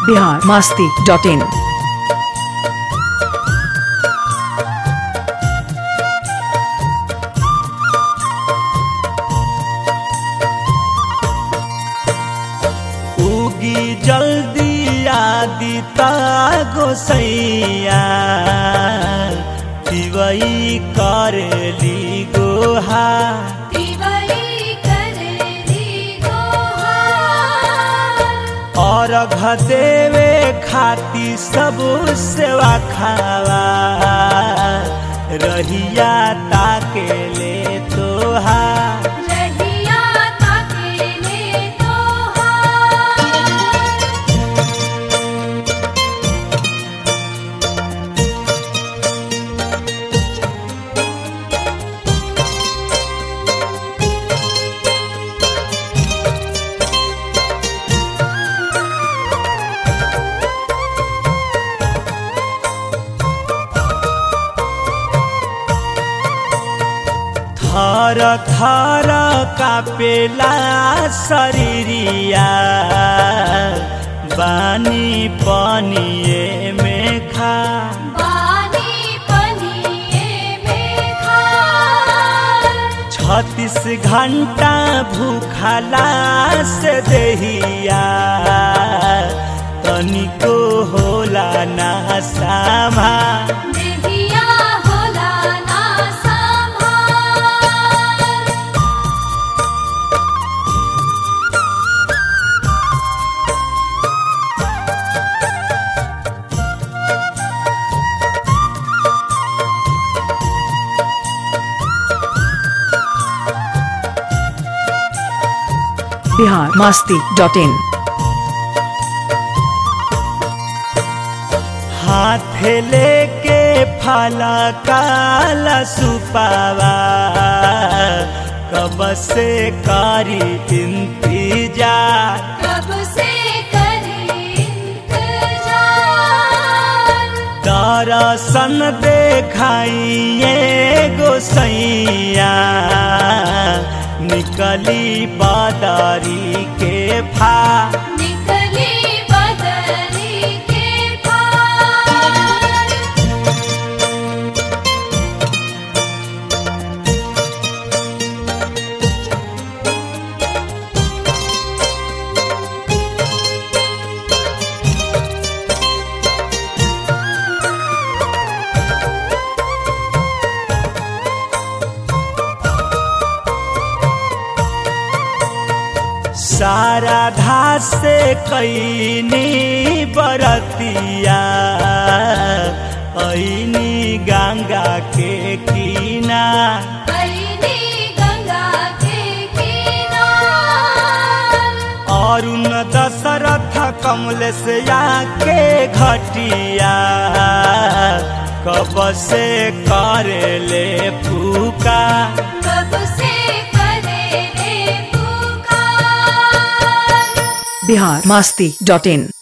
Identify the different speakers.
Speaker 1: Bihar Masti dot in
Speaker 2: उगी जल्दी आदिता गोसैया दिवई करेली गोहा और देवे खाती सब सेवा खावा रहिया ताके ले तोहा थर थर कापेला शरीरिया बानी पनिए में खा छत्तीस घंटा भूखला से दहिया तनिको होला ना सामा
Speaker 1: बिहार मास्ती डॉट इन
Speaker 2: हाथ लेके फला काला सुपावा कब से कारी इंतजार दरसन देखाइए गोसैया निकली बादारी के फा सारा धास से कैनी बरतिया ऐनी गंगा के कीना अरुण दशरथ कमल से आके घटिया कब से करे ले फूका
Speaker 1: बिहार मास्ती डॉट इन